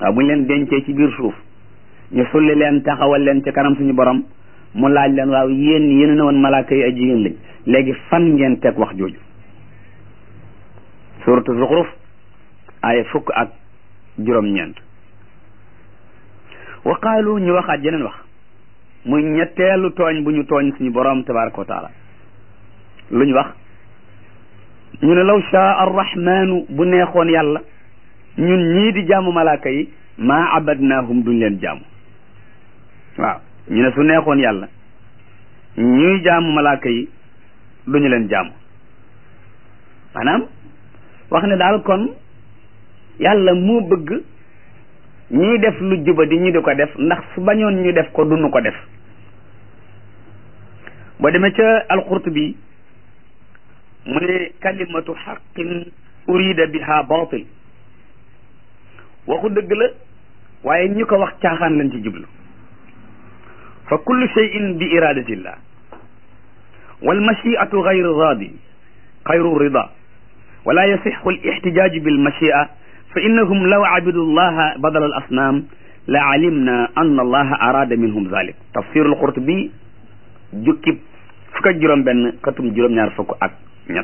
waaw bu ñu leen dencee ci biir suuf ñu sulli leen taxawal leen ci kanam suñu borom mu laaj leen waaw yéen yéen ne woon malaaka yi ay jigéen lañ léegi fan ngeen teg wax jooju suratu zuxruf ay fukk ak juróom-ñeent wa qaalu ñu waxaat jeneen wax muy ñetteelu tooñ bu ñu tooñ suñu borom tabaraka wa taala lu ñu wax ñu ne law shaa arrahmanu bu neexoon yàlla ñun ñii di jaamu malaaka yi maa abadnaahum duñ leen jaamu waaw ñu ne su neexoon yàlla ñuy jaamu malaaka yi duñu leen jaamu maanaam wax ne daal kon yàlla moo bëgg ñuy def lu juba di ñu di ko def ndax su bañoon ñu def ko duñu ko def boo demee ca alqurtubi mu ne kalimatu xaqin urida biha batil waxu dëgg la waaye ñi ko wax caaxaan lañ ci jublu fa kullu cheyin bi iradatillah walmachiatu gayru radi xayru rida wala yasixu alixtijaaju bilmachia fa innahum law abidu llaha badala al asnaam la alimna an allaha arada minhum zalik tafsir alqurtubi jukkib fukk ak juróom benn xatum juróom-ñaar fukk ak ñett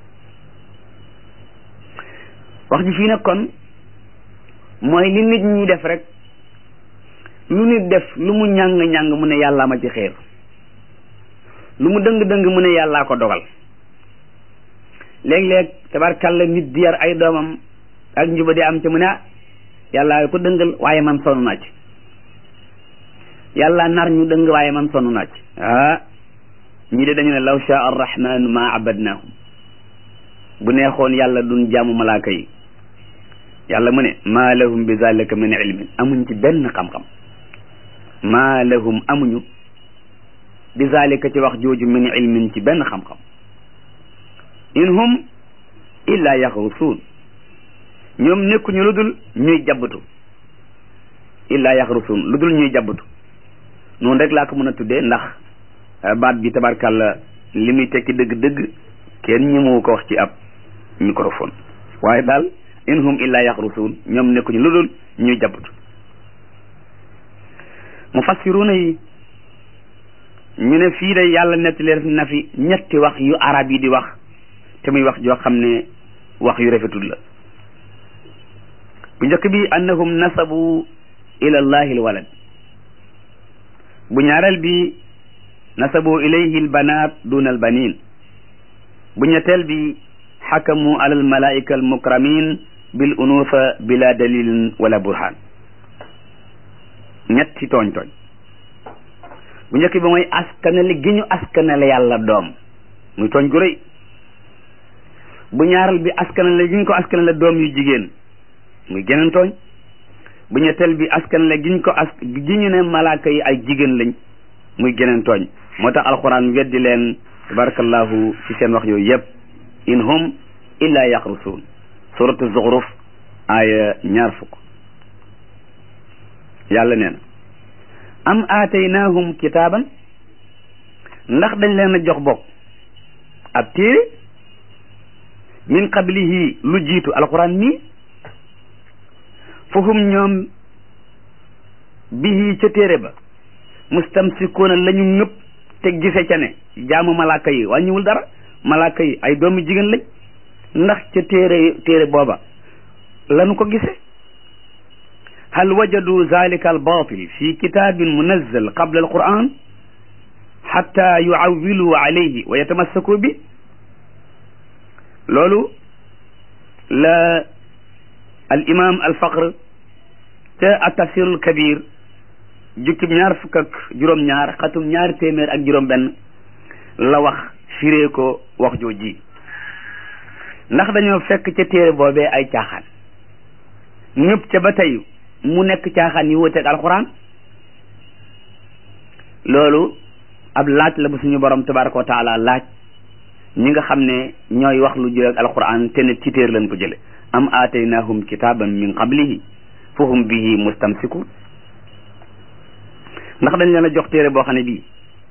wax ji fii nag kon mooy li nit ñi def rek lu nit def lu mu ñàng-ñàng mu ne yàllaa ma ci xeer lu mu dëng-dëng mu ne yàllaa ko dogal léeg-léeg tabarkàlla nit di yar ay doomam ak njuba di am ci mu ne ah yàllaa ko dëngal waaye man sonn naa ci yàlla nar ñu dëng waaye man sonn naa ci ah ñi de dañu ne law shaa arrahmanu ma abadnahum bu neexoon yàlla duñ jaamu malaaka yi yàlla mu ne maa lahum bi zalika min ilmin amuñ ci benn xam-xam maa lahum amuñu bi zalika ci wax jooju min ilmin ci benn xam-xam in hum illa yaxrusuun ñoom nekkuñu lu dul ñuy jabbatu illa yaxrusuun lu dul ñuy jabbatu noonu rek laa ko mën a tuddee ndax baat bi tabarkàlla li muy tekki dëgg-dëgg kenn ñëmoo ko wax ci ab microphone waaye daal in hum illa yaxrusuun ñoom nekkuñu lu dul ñuy jabbatu mufassiruuna yi ñu ne fii day yàlla nettali na fi ñetti wax yu arab yi di wax te muy wax joo xam ne wax yu rafetul la bu njëkk bi annahum nasabu ila allahi alwalad bu ñaareel bi nasabu ilayhi albanat duna albanin bu ñetteel bi xakamu ala almalaika almukramin bil unufa bila dalilin wala burhan ñetti tooñ tooñ bu njëkk bi mooy askanale gi ñu askanale yàlla doom muy tooñ gu rëy bu ñaaral bi askanale gi ñu ko askanale doom yu jigéen muy geneen tooñ bu ñetteel bi askanale gi ñu ko as gi ñu ne malaaka yi ay jigéen lañ muy geneen tooñ moo tax alquran weddi leen tabarakallahu ci seen wax yooyu yëpp in hum illa yaxrusuun suratu zuxruf aaya ñaar fukk yàlla nee na am aataynaahum kitaaban ndax dañ leen a jox bokk ab téere min qablihi lu jiitu alquran mii fahum ñoom bihi ca téere ba mustamsikuuna la ñu ngëpp te gise ca ne jaamu malaaka yi wàññiwul dara malaaka yi ay doomu jigéen lañ ndax ca téere téere booba lanu ko gise hal wajadu zalika albatil fi kitabin munazzal qabla alquran xatta yuawilu alayhi wa yatamassaku bi loolu la al imam al faqr ca at tafsirul kabir jukkib ñaar fukk ak juróom-ñaar xatum ñaari téeméer ak juróom-benn la wax firee ko wax jooji ndax dañoo fekk ca téere boobee ay caaxaan ñëpp ca ba tey mu nekk caaxaan yi wuteeg alxuraan loolu ab laaj la bu suñu borom tabaraka wa taala laaj ñi nga xam ne ñooy wax lu jël ak alquran te ne ci téer lañ ko jële am aataynahum kitaban min qablihi fahum bihi mustamsikun ndax dañ leen a jox téere boo xam ne bii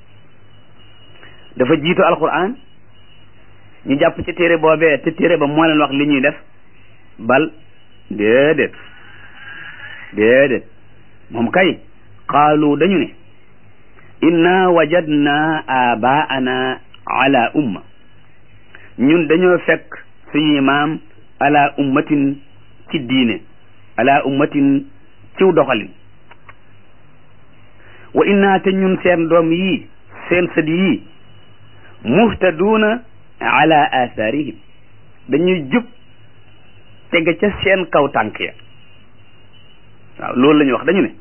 dafa jiitu alquran ñu jàpp ci téere boobee te téere ba moo leen wax li ñuy def bal déedéet déedéet moom kay qaalu dañu ne inna wajadna abaana ala umma ñun dañoo fekk suñuy maam ala ummatin ci diine ala ummatin ciw doxalin wa inna te ñun seen doom yii seen sët yii muhtaduuna ala athaarihim dañuy jub tege ca seen kaw tànk ya waaw loolu la ñu wax dañu ne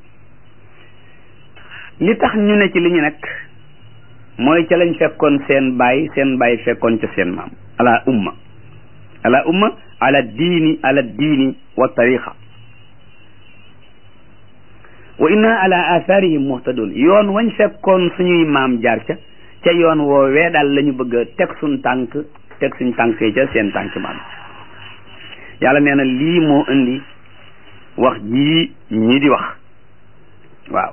li tax ñu ne ci li ñu nekk mooy ca lañ fekkoon seen baay seen baay fekkoon ca seen maam ala umma ala umma ala diini ala diini wa tariqa wa inna ala atharihim muhtadun yoon wañ fekkoon suñuy maam jaar ca ca yoon woowee daal la ñu bëgg a teg suñ tànk teg suñ tànk see ca seen tànk maam yàlla nee na lii moo indi wax jii ñii di wax waaw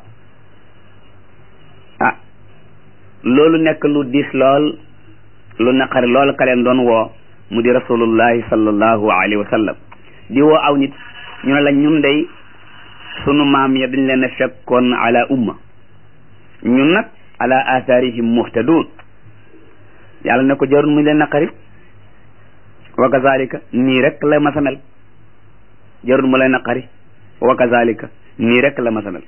ah loolu nekk lu diis lool lu naqari lool ka leen doon woo mu di rasulullahi sallallahu alayhi wa sallam di woo aw nit ñu ne la ñun day sunu maam ya dañ leen a fekkoon ala umma ñun nag ala atharihim muhtadun yàlla ne ko jarul mu leen naqari wa kazalika nii rek la ma samel jarul mu leen naqari wa kazalika nii rek la ma samel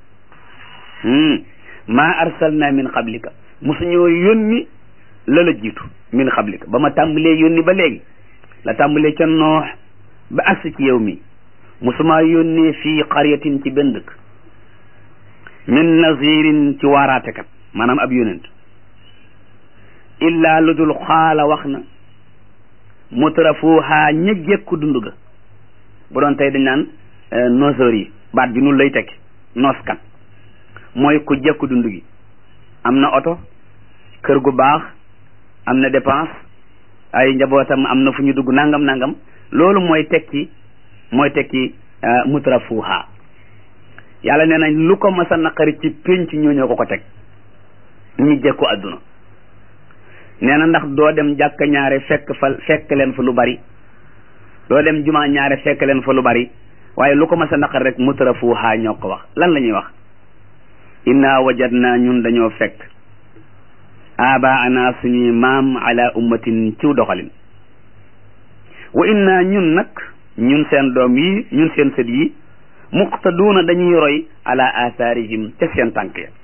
ma arsalna min qablika musuñoo yónni la la jiitu min qablika ba ma tàmbalee yónni ba léegi la tàmbalee ca noox ba agsi ci yow mi musuma yónnee fii qaryatin ci benn dëkk min nazirin ci waaraatekat maanaam ab yónent illaa lu dul xaala wax na mutrafuha ña jekku dund ga bu doon tey dañ naan noseur yi baat bi nun lay tekki nooskat mooy ku jekku dund gi am na oto kër gu baax am na dépense ay njabootam am na fu ñu dugg nangam nangam loolu mooy tekki mooy tekki mutrafuha yàlla nee nañ lu ko mas a naqari ci pénc ñooñoo ko ko teg ñi jekku àdduna nee na ndax doo dem jàkka ñaare fekk fa fekk leen fa lu bari doo dem jumaa ñaare fekk leen fa lu bari waaye lu ko mas a naqari rek mutrafuha ñoo ko wax lan la ñuy wax inna wajadna ñun dañoo fekk abaana suñuy maam ala ummatin ciw doxalin wa inna ñun nag ñun seen doom yi ñun seen sët yi muqtaduuna dañuy roy ala atharihim ca seen tànk ya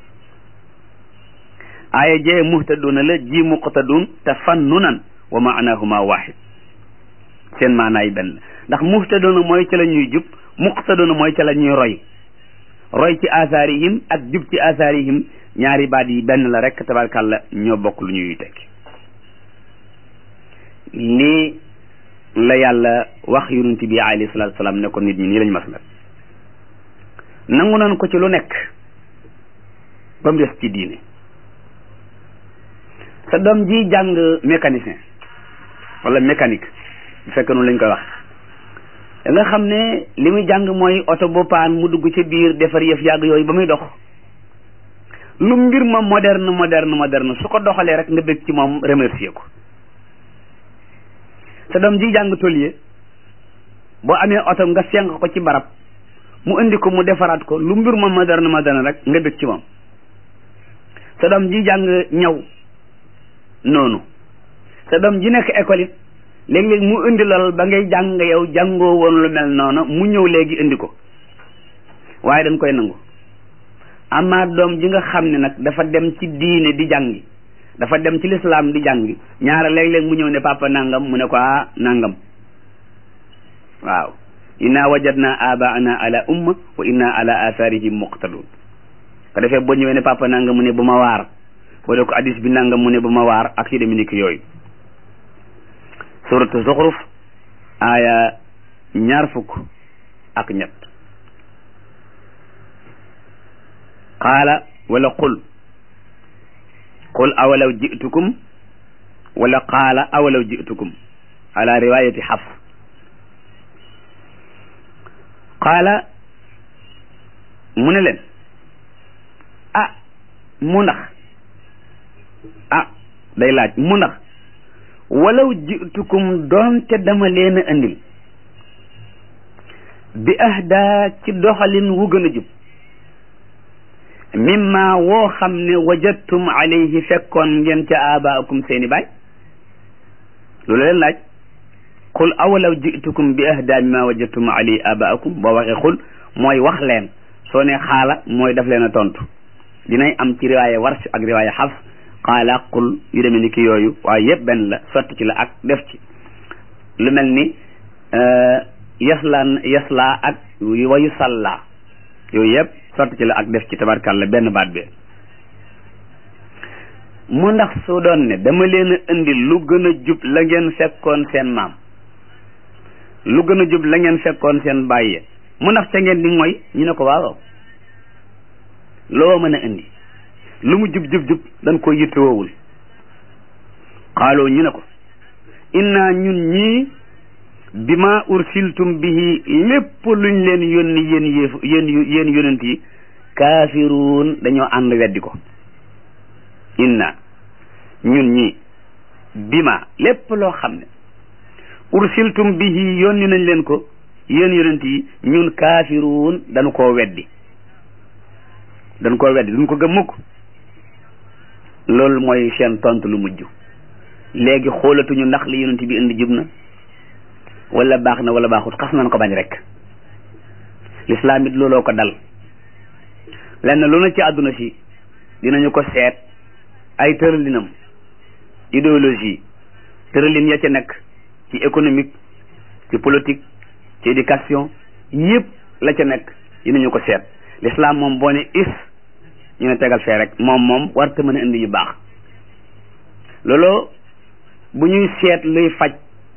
aaya jee muhtaduuna la ji muqtaduun te fannunan wa maanahuma waxid seen maanaay benn ndax muhtaduuna mooy ca la ñuy jub muqtaduuna mooy ca la ñuy roy roy ci atharihim ak jub ci atharihim ñaari baat yi benn la rek tabarkàlla ñoo bokk lu ñuy tekki lii la yàlla wax yonent bi alayhi salaatu salaam ne ko nit ñi nii lañ mas la nangu nañ ko ci lu nekk ba mu des ci diine sa doom ji jàng mécanicien wala mécanique bu fekkee noonu lañ koy wax da nga xam ne li muy jàng mooy oto bu paan mu dugg ci biir defar yëf yàgg yooyu ba muy dox lu mbir ma moderne moderne moderne su ko doxalee rek nga bëgg ci moom remercier ko sa doom ji jàng tôlier boo amee oto nga senq ko ci barab mu indi ko mu defaraat ko lu mbir ma moderne moderne rek nga bëgg ci moom sa doom ji jàng ñaw noonu sa doom ji nekk école it léeg-léeg mu indi lool ba ngay jàng yow jàngoo woon lu mel noonu mu ñëw léegi indi ko waaye dañ koy nangu amaa doom ji nga xam ne nag dafa dem ci diine di jàngi dafa dem ci lislaam di jàngi ñaara léeg-léeg mu ñëw ne papa nangam mu ne ko ah nangam waaw inna wajadna abaana ala umma wa inna ala atharihim muqtadun ko defee boo ñëwee ne papa nangam mu ne bu ma waar boo dee ko hadis bi nangam mu ne bu ma waar ak yu deme ni ki yooyu suratu zuxruf aaya ñaar fukk ak ñett qaala wala qul qul awalaw jitukum wala qaala awalaw jitukum ala riwayati xaf qaala mu ne leen ah mu ndax ah day laaj mu ndax walaw jitukum doonte dama leen a andil bi ahda ci doxalin wu gën a jub mimma woo xam ne wajadtum alayhi fekkoon ngeen ca abaakum seeni baay loolu leen laaj qul awalaw jitukum bi ahda mimma wajadtum alayhi abaakum boo waxee xul mooy wax leen soo ne xaala mooy daf leen a tontu dinay am ci riwaaya warsh ak riwaaya xafs xaala qul yu demee ni ki yooyu waaye yëpp benn la sotti ci la ak def ci lu mel ni yasla yasla ak wayu salla yooyu yëpp sotti ci la ak def ci tabarkàlla benn baat bi mu ndax su doon ne dama leen a indi lu gën a jub la ngeen fekkoon seen maam lu gën a jub la ngeen fekkoon seen bàyyi mu ndax ca ngeen di mooy ñu ne ko waaw loo mën a indi lu mu jub jub jub dañ ko yittewoowul xaaloo ñu ne ko inna ñun ñii bi ma ursiltum bihi lépp luñ leen yónni yéen yéef yéen yéen yonent yi kaafiruun dañoo ànd weddi ko inna ñun ñii bi ma lépp loo xam ne ursiltum bihi yónni nañ leen ko yéen yonent yi ñun kaafiruun dañu koo weddi dañ koo weddi duñ ko gëm mukk loolu mooy seen tontu lu mujj léegi xoolatuñu ndax li yonent bi indi jub na wala baax na wala baaxut xas nañ ko bañ rek lislaam it looloo ko dal lenn lu na ci àdduna si dinañu ko seet ay tëralinam idéologie tëralin ya ca nekk ci économique ci politique ci éducation yëpp la ca nekk dinañu ko seet l'islam moom boo ne is ñu ne tegal fee rek moom moom warta mën a indi yu baax loolu bu ñuy seet luy faj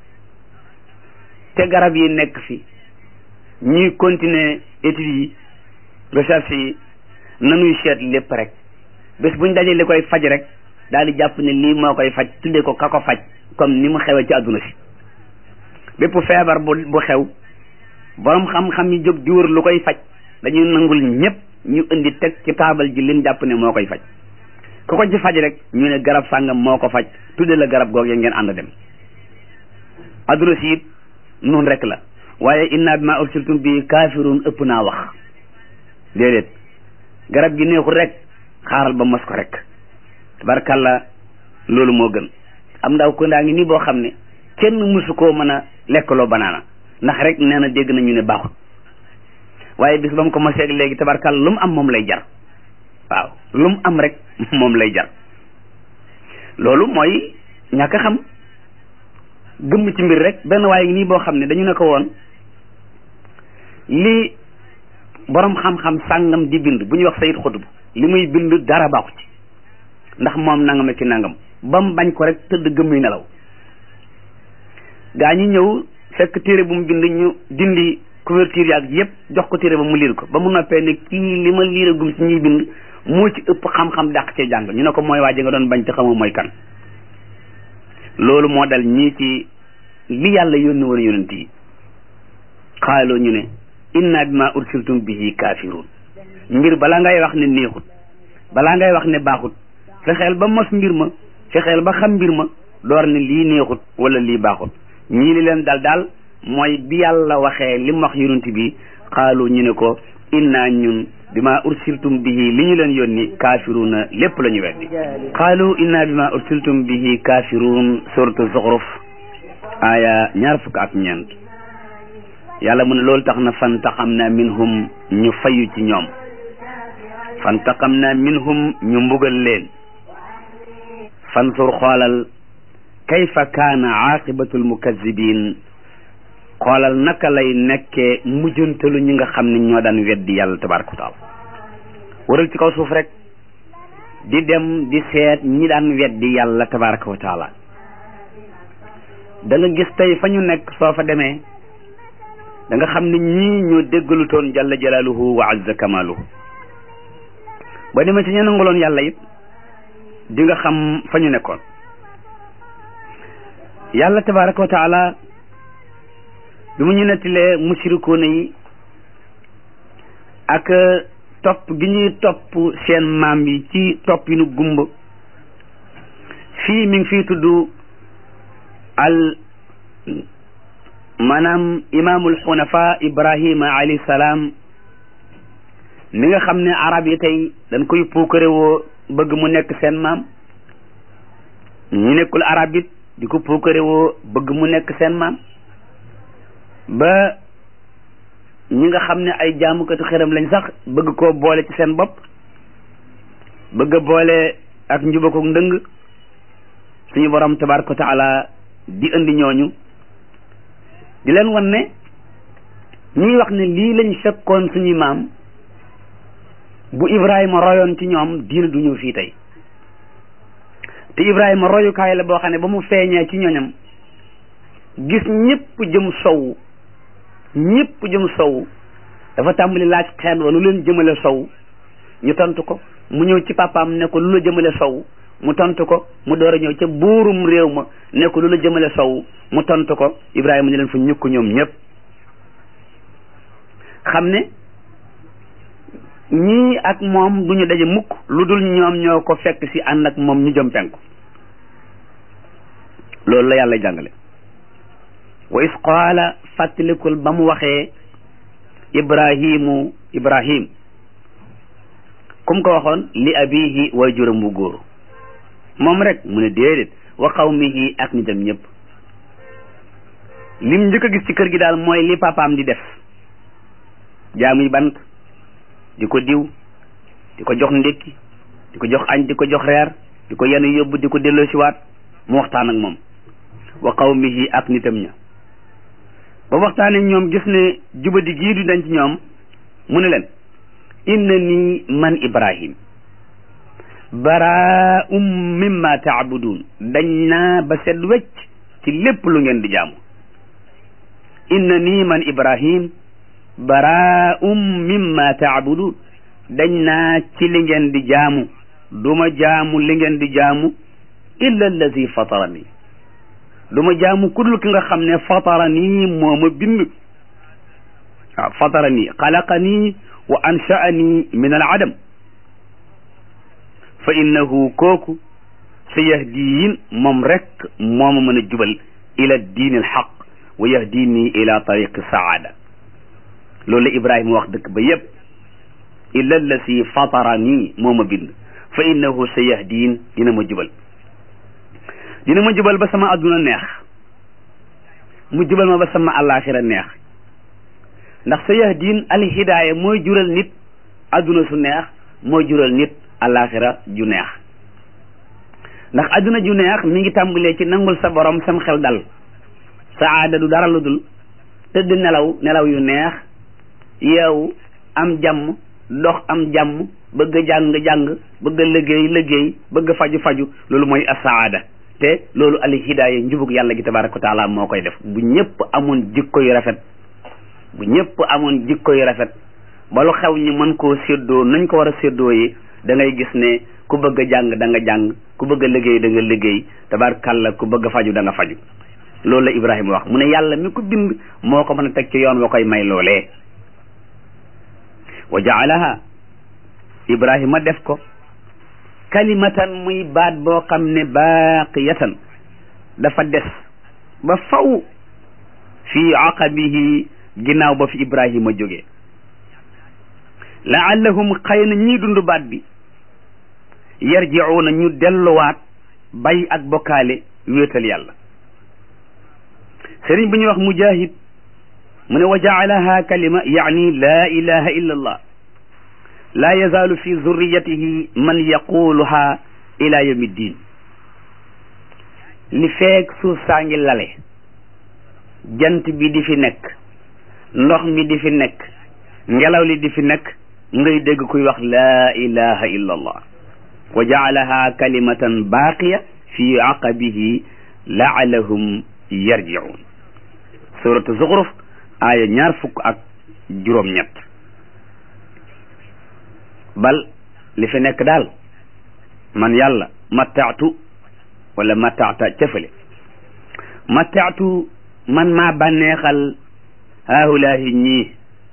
te garab yi nekk fi ñuy continuer études yi recherche yi nanuy seet lépp rek bés buñ dajee li koy faj rek daal di jàpp ne lii moo koy faj tuddee ko ka ko faj comme ni mu xewee ci àdduna si bépp feebar bu bu xew borom xam-xam yi jóg di wër lu koy faj dañuy nangul ñëpp ñu indi teg ci taabal ji liñ jàpp ne moo koy faj ku ko ci faj rek ñu ne garab sàngam moo ko faj tudde la garab goog ya ngeen ànd dem adduna si it noonu rek la waaye inna bi ma ursiltum bi kaafirun ëpp naa wax déedéet garab gi neexul rek xaaral ba mos ko rek tabarkàlla loolu moo gën am ndaw ko ndaa ngi nii boo xam ne kenn mësu koo mën a lekkaloo banaana ndax rek nee na dégg nañu ne baaxut waaye bis ba mu ko mosee léegi tabarkàlla lu mu am moom lay jar waaw lu mu am rek moom lay jar loolu mooy ñàkk a xam gëmm ci mbir rek benn waaye nii boo xam ne dañu ne ko woon li borom xam-xam sàngam di bind bu ñuy wax sayid xutub li muy bind dara baaxu ci ndax moom nangam ak ci nangam ba mu bañ ko rek tëdd gëmmuy nelaw gaa ñi ñëw fekk téere bu mu bind ñu dindi couverture yaag yëpp jox ko téere ba mu liir ko ba mu noppee ne kii li ma liir a gum ci ñuy bind moo ci ëpp xam-xam dàq cee jàng ñu ne ko mooy waa ji nga doon bañ te xamoo mooy kan loolu moo dal ñii ci li yàlla yónni woon yonent yi xaaloo ñu ne inna bima ursiltum bihi kafirun mbir balaa ngay wax ne neexut balaa ngay wax ne baaxut fexeel ba mos mbir ma fexeel ba xam mbir ma door ne lii neexut wala lii baaxut ñii li leen dal daal mooy bi yàlla waxee li mu wax yonent bi xaalu ñu ne ko inna ñun bima ursiltum bihi li ñu leen yónni kafiruna lépp la ñu weddi xaalu inna bima ursiltum bihi kafirun suratu zuxruf aya ñaar fukk ak ñeent yàlla mu ne loolu tax na fantaqam na minhum ñu fayu ci ñoom fantaqam na minhum ñu mbugal leen fansur xoolal kayfa kaana aaqibatul mukazibin xoolal naka lay nekkee mujjantalu ñi nga xam ne ñoo daan weddi yàlla tabaraka wa taala waral ci kaw suuf rek di dem di seet ñi daan weddi yàlla tabaraka wa taala da nga gis tey fa ñu nekk soo fa demee da nga xam ne ñii ñoo déggalu toon jalla jalaaluhu wa azza kamaaluhu ba demee ci ñu nangaloon yàlla it di nga xam fa ñu nekkoon yàlla tabaraka wa taala bi mu ñu nettilee musirikoona yi ak topp gi ñuy topp seen maam yi ci topp yi nu gumba fii mi ngi fii tudd al maanaam imaamul xunafa ibrahima alayhi salaam mi nga xam ne arab yi tey dañ koy puukare woo bëgg mu nekk seen maam ñu nekkul arab it di ko puukare woo bëgg mu nekk seen maam ba ñi nga xam ne ay jaamukatu xëram lañ sax bëgg koo boole ci seen bopp bëgg a boole ak njubako ndëng suñu borom tabaraka wa taala di indi ñooñu di leen wan ne ñuy wax ne lii lañ fekkoon suñuy maam bu Ibrahima royoon ci ñoom diina du ñëw fii tey te Ibrahima royukaay la boo xam ne ba mu feeñee ci ñoñam gis ñëpp jëm sow ñëpp jëm sow dafa tàmbali laaj xeet wa lu leen jëmale sow ñu tontu ko mu ñëw ci papaam ne ko lu la jëmale sow mu tontu ko mu door a ñëw ca buurum réew ma ne ko lu la jëmale sow mu tontu ko Ibrahima ñu leen fa ñukk ñoom ñëpp xam ne ñii ak moom duñu daje mukk lu dul ñoom ñoo ko fekk si ànd ak moom ñu jëm penku loolu la yàlla jàngale wa is qaala fàttalikul ba mu waxee ibrahimu ibrahim kum ko waxoon li abihi way juram bu góor moom rek mu ne déedéet wa qawmihi ak nitam ñëpp lim njëkk a gis ci kër gi daal mooy li papaam di def jaamuy bant di ko diw di ko jox ndékki di ko jox añ di ko jox reer di ko yenu yóbbu di ko delloo siwaat mu waxtaan ak moom wa qawmihi ak nitam ña ba waxtaanee ñoom gis ne jubadi gii du dañ ci ñoom mu ne leen inna nii man ibrahim baraa'um mimma taabudun dañ naa ba set wecc ci lépp lu ngeen di jaamu inna nii man ibrahim baraa'um mimma taabudun dañ naa ci li ngeen di jaamu duma jaamu li ngeen di jaamu illa allazi fatarani duma jaamu kudul ki nga xam ne fatarani moo ma bind waaw fatarani xalaqani wa ansha'ani min al adam fa innahu kooku sa yahdiin moom rek moo ma mën a jubal ila diin al xaq wa yahdini ila tariqi saada loolu la Ibrahima wax dëkk ba yépp illa allasi fatarani moo ma bind fa innahu sa yahdiin dina ma jubal dina ma jubal ba sama adduna neex mu jubal ma ba sama àllaaxira neex ndax sa yahdiin al hidaaya mooy jural nit adduna su neex mooy jural nit àllaaxira ju neex ndax adduna ju neex mi ngi tàmbalee ci nangul sa borom sam xel dal saada du dara lu dul tëdd nelaw nelaw yu neex yeewu am jàmm dox am jàmm bëgg a jàng jàng bëgg a liggéey liggéey bëgg a faju faju loolu mooy asaada te loolu al hidaaya njubug yàlla gi tabaraka wa taala moo koy def bu ñëpp amoon jikko yu rafet bu ñëpp amoon jikko yu rafet ba lu xew ñi mën koo séddoo nañ ko war a séddoo yi da ngay gis ne ku bëgg a jàng da nga jàng ku bëgg a liggéey da nga liggéey tabarakalla ku bëgg a faju da nga faju loolu la Ibrahima wax mu ne yàlla mi ko bind moo ko mën a teg ci yoon wa koy may loolee wa jaalaha Ibrahima def ko kalimatan muy baat boo xam ne baaqiyatan dafa des ba faw fii aqabihi ginnaaw ba fi Ibrahima jógee laallahum xëy na ñii dund baat bi yarjiuuna ñu delluwaat bay ak bokkaale wéetal yàlla sëriñ bu ñuy wax mujahid mu ne wa jaalaha kalima yaani laa ilaha illa allah laa yazaalu fi zurriyatihi man yaquluha ila yawmi ddin li feek suuf saa ngi lale jant bi di fi nekk ndox mi di fi nekk ngelaw li di fi nekk ngay dégg kuy wax laa ilaha illa allah wa jaalaha kalimatan baaqiya fi aqabihi laalahum yarjiun suratu zuxruf aaya ñaar fukk ak juróom ñett bal li fi nekk daal man yàlla mattaatu wala mattaata cëfale mattaatu man maa bànneexal haahulaahi ñii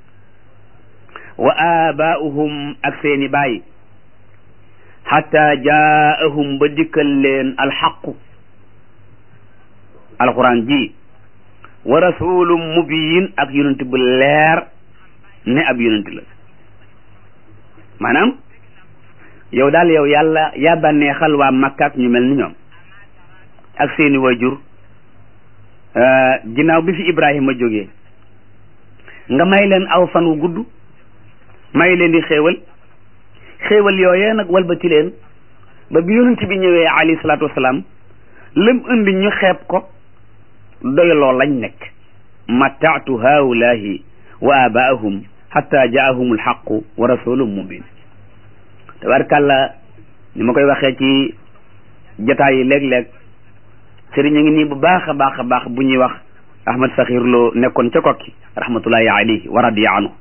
wa aabaa'uhum ak seeni baay xatta jaahum ba dikkal leen alxaqu alquran ji wa rasulum mubiin ak yonent bu leer ne ab yonent la maanaam yow daal yow yàlla yaa bànneexal waa Makka ak ñu mel ni ñoom ak seeni wajur ginnaaw bi fi Ibrahima jógee nga may leen aw fan wu gudd may leen di xéewal xéewal yooyee nag walbati leen ba bi yonent bi ñëwee alayhi salaatu wasalaam lëm indi ñu xeeb ko doyloo lañ nekk mataatu haulahi wa abaahum xatta jaahum alxaqu wa rasulun mubin tabarkàlla ni ma koy waxee ci jataay yi léeg-léeg sëriñ a ngi nii bu baax a baax a baax bu ñuy wax ahmad saxir loo nekkoon ca kokki rahmatullahi alayhi wa radiya anhu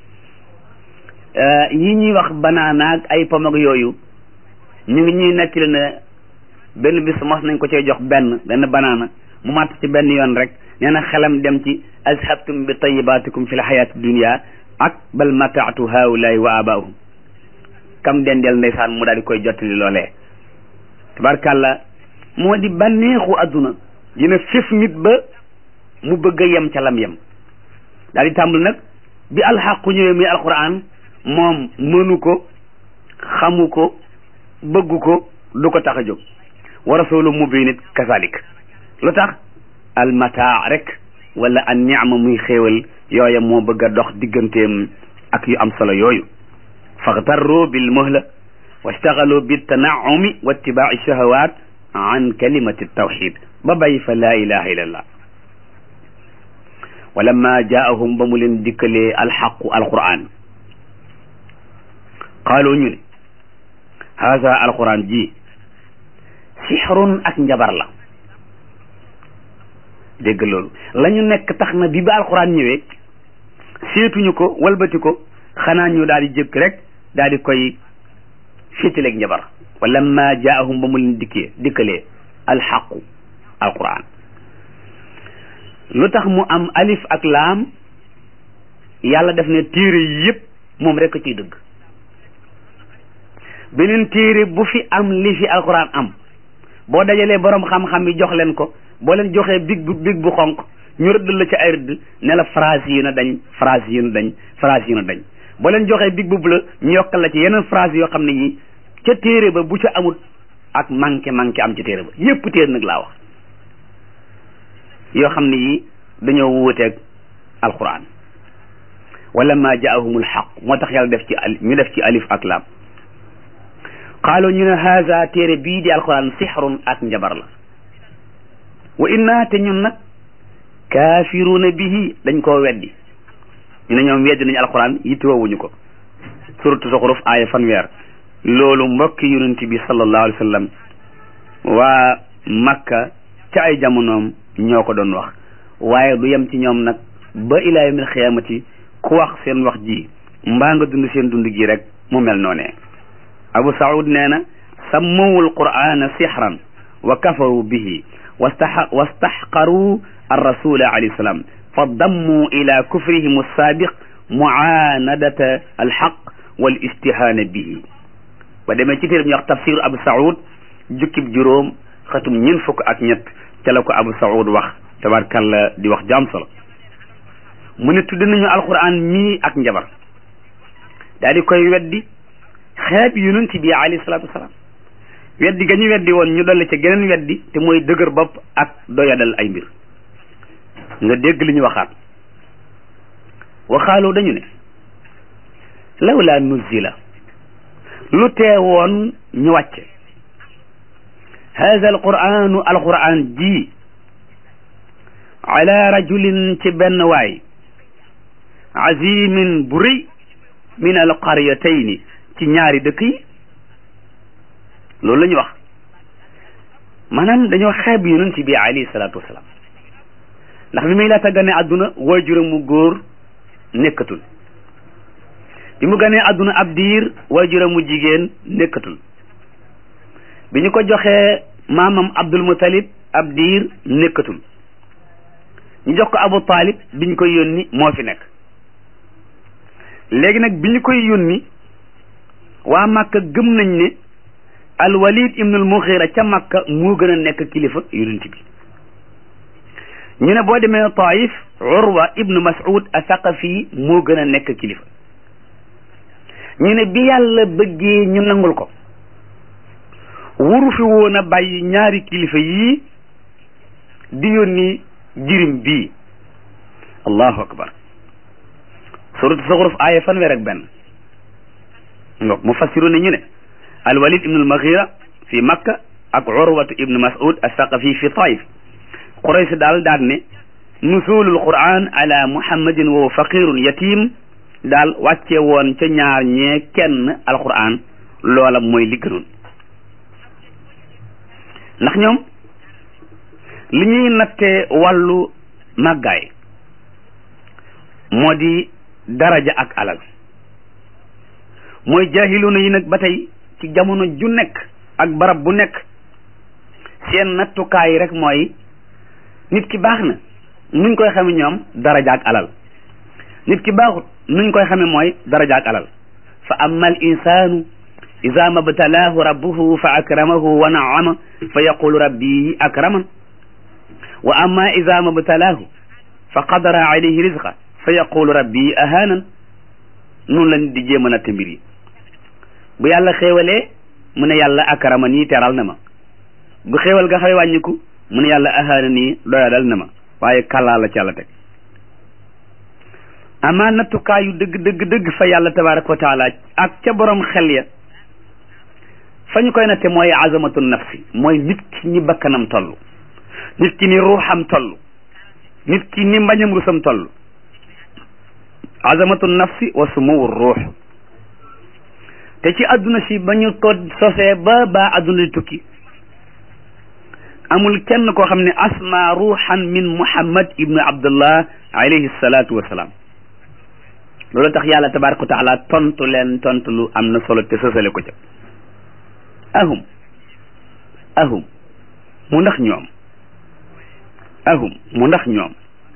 yi ñuy wax banaanaag ay pomag yooyu ñu ngi ñuy nettali ne benn bis mos nañ ko cee jox benn benn banaana mu màtt ci benn yoon rek nee na xelam dem ci azhabtum bi tayibaatikum fi l xayaati dunia ak bal mataatu haulaay wa abaahum kam dendeel ndeysaan mu daal di koy jottali loolee tabarkàlla moo di bànneexu adduna dina fif nit ba mu bëgg a yem ca lam yem daal di tàmbul nag bi alxaqu ñëwee muy alquran moom mënu ko xamu ko bëggu ko du ko tax a jóg wa rasulu mubin it kazalik lu tax almataa rek wala an niama muy xéewal yooya moo bëgg a dox digganteem ak yu am solo yooyu faxtarru bil muhla wastaxalu bi tanaumi wa ittibaai shahawat an kalimati tawxid ba bàyyi fa laa ilaha illa allah wa lamma jaahum ba mu leen dikkalee alxaqu alquran qaalu ñu ne haza alquran ji sixrun ak njabar la dégg loolu la ñu nekk tax na bi ba alquran ñëwee seetuñu ko walbati ko xanaa ñu daal di jëkk rek daal di koy féetaleeg njabar wa lamma jaahum ba mu leen dikkee dikkalee alxaqu alquran lu tax mu am alif ak laam yàlla def ne téere yi yëpp moom rek a ciy dëgg beneen téere bu fi am li fi alquran am boo dajalee borom xam-xam yi jox leen ko boo leen joxee big bu big bu xonq ñu rëdd la ci ay rëdd ne la phrase yi na dañ phrase yi na dañ phrase yi na dañ boo leen joxee big bu la ñu yokkal la ci yeneen phrase yoo xam ne yi ca téere ba bu ca amut ak manqué manqué am ci téere ba yépp téere nag laa wax yoo xam ne yi dañoo wuuteeg alquran wala ma jaahumul xaq moo tax yàlla def ci al ñu def ci alif ak laam qaalu ñu ne haza téere bii di alquran sixrun ak njabar la wa inna te ñun nag kaafiruuna bihi dañ koo weddi ñu ne ñoom weddi nañu alquran yittewoowuñu ko suratu zuxruf aaya fanweer loolu mbokki yonent bi sallallahu alayhi wa sallam waa makka ca ay jamonoom ñoo ko doon wax waaye du yem ci ñoom nag ba ilaa yawmil xiyaamati ku wax seen wax ji mbaa nga dund seen dund gi rek mu mel noonee abu saud nee na sammawul qur'ana sixran wa kafaru bihi wastax wastaxqaru arrasula alayhi salaam fa dammu ila kufrihim alsaabiq muaanadata alxaq wal istihaana bihi ba demee ci téere bi ñuy wax tafsiru abu saud jukkib juróom xatum ñeent fukk ak ñett ca la ko abu saud wax tabarkalla di wax jaam solo mu ne tudd nañu alquran mii ak njabar daal di koy weddi xeeb yonent bi alayhi salaatu wasalaam weddi ga ñu weddi woon ñu dolli ca geneen weddi te mooy dëgër bopp ak doyadal ay mbir nga dégg li ñu waxaat waxaaloo dañu ne lawla nuzila lu teewoon ñu wàcce hada alquranu alquran ji ala rajulin ci benn waay azimin bu rëy min alqaryatayni ci ñaari dëkk yi loolu la ñu wax maanaam dañoo xeeb yonent bi alayhi salaatu wasalaam ndax bi muy laata gane àdduna waajuram mu góor nekkatul bi mu ganee àdduna ab diir waajuram mu jigéen nekkatul bi ñu ko joxee maamam Abdul Muttalib ab diir nekkatul ñu jox ko Abu Talib bi ñu koy yónni moo fi nekk léegi nag bi ñu koy yónni waa Makka gëm nañ ne al Walid ibnul Mughira ca Makka moo gën a nekk kilifa yonent bi ñu ne boo demee taif urwa ibnu mas'ud athaqafi moo gën a nekk kilifa ñu ne bi yàlla bëggee ñu nangul ko wuru fi woon a bàyyi ñaari kilifa yii di yónni jirim bii allahu akbar suratu zuxruf aaya fanweer ak benn ngo mu fassiru ne ñu ne alwalid ibnu almaghira fi makka ak urwatu ibnu mas'ud athaqafi fi taif quraysh daal daal ne nusulul quran ala muhammadin wa faqirun yatim daal wàcce woon ca ñaar ñee kenn alquran loola mooy li gënoon ndax ñoom li ñuy nattee wàllu màggaay moo di daraja ak alal mooy jaahiluna yi nag ba tey ci jamono ju nekk ak barab bu nekk seen nattukaay rek mooy nit ki baax na nuñ koy xame ñoom daraja ak alal nit ki baaxut nuñ koy xame mooy daraja ak alal fa amma al insanu ida mabtalaahu rabbuhu fa akramahu wa naama fa yaqulu rabbi akraman wa amma ida mabtalaahu fa qadara alayhi rizqa fa yaqulu rabbi ahanan noonu la nit di jéem a natt mbir yi bu yàlla xéewalee mu ne yàlla akrama nii teral na ma bu xéewal ga xawee wàññiku mu ne yàlla ahana nii doyadal na ma waaye kàllaa la ci yàlla teg amaa nattukaayu dëgg dëgg dëgg fa yàlla tabaraka wa taala ak ca borom xel ya fa ñu koy natte mooy azamatu nafsi mooy nit ki ni bakkanam toll nit ki ni ruuxam toll nit ki ni mbañam rusam toll azamatu nafsi wa sumuwu ruux te ci adduna si ba ñu ko sosee ba ba adduna di tukki amul kenn koo xam ne asma ruuxan min muhammad ibnu abdullah alayhi salatu wasalaam loolu tax yàlla tabaraka wa taala tontu leen tontu lu am na solo te sosale ko ca ahum ahum mu ndax ñoom ahum mu ndax ñoom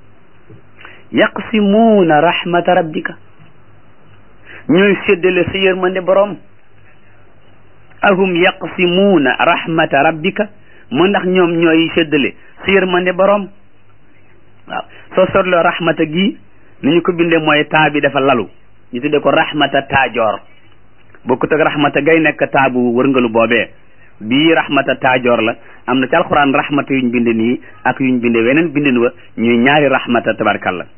yaqsimuuna rahmata rabbika ñooy séddale sa yërmande boroom ahum yaqsimuuna rahmata rabbika mu ndax ñoom ñooy séddale sa yërmande boroom waaw soo sotloo rahmata gi ni ñu ko bindee mooy taa bi dafa lalu ñu tuddee ko rahmata taajoor bokkut ak rahmata gay nekk taabu wërngalu boobee bii rahmata taajoor la am na ci alxuraan rahmata yuñ binde nii ak yuñ binde weneen bindin wa ñuy ñaari rahmata tabarkalla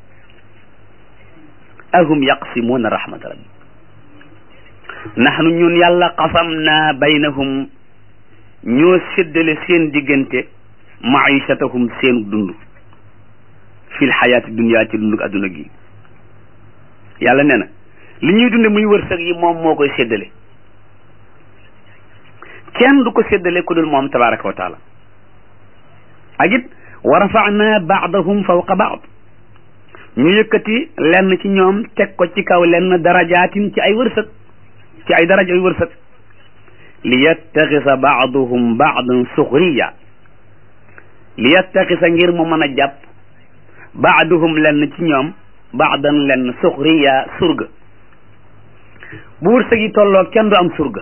ahum yaqsimuuna rahmata rabbi nahnu ñun yàlla qasam naa baynahum ñoo séddale seen diggante maishatahum seen dund fil xayaati dunya ci dundug adduna gi yàlla nee na li ñuy dunde muy wërsëg yi moom moo koy séddale kenn du ko séddale ku dul moom tabaraka wa taala ak it wa rafa'na ba'dahum fawqa ba'd ñu yëkkati lenn ci ñoom teg ko ci kaw lenn darajaatin ci ay wërsëg ci ay daraja yu wërsëg li yattaxisa ba'duhum ba'dan suxriya li yattaxisa ngir mu mën a jàpp ba'duhum lenn ci ñoom ba'dan lenn suxriya surga bu wërsëg yi tolloo kenn du am surga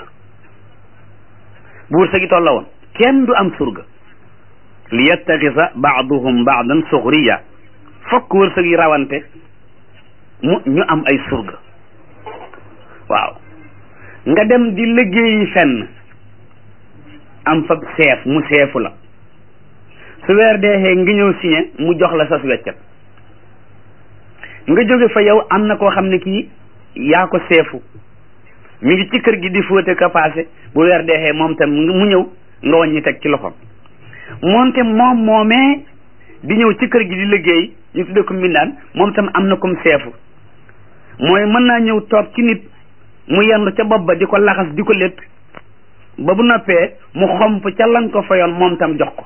bu wërsëg yi tolloo woon kenn du am surga li yattaxisa ba'duhum ba'dan suxriya fokk wërsëg yi rawante mu ñu am ay surga waaw nga dem di liggéeyi fenn am fa seef mu seefu la su weer deexee nga ñëw signé mu jox la sas weccat nga jóge fa yow am na koo xam ne kii yaa ko seefu mi ngi ci kër gi di fóote ka paase bu weer deexee moom tam mu ñëw nga wàññi teg ci loxoom moonte moom moomee di ñëw ci kër gi di liggéey ñu tudde ko mbindaan moom tam am na comme seefu mooy mën naa ñëw toog ci nit mu yendu ca bopp ba di ko laxas di ko létt ba bu noppee mu xomp ca lan ko fayoon moom tam jox ko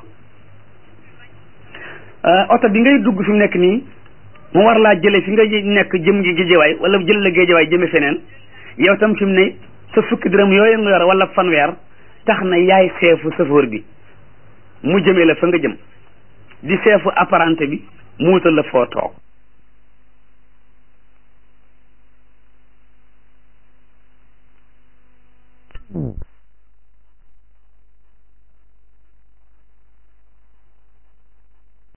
oto bi ngay dugg fi mu nekk nii mu war laa jële fi nga nekk jëm gi géejewaay wala jël la géejewaay jëme feneen yow tam fi mu ne sa fukki dërëm yooyu nga yor wala fanweer tax na yaay seefu safoor bi mu jëmee la fa nga jëm di seefu apparenté bi mu wutal la foo toog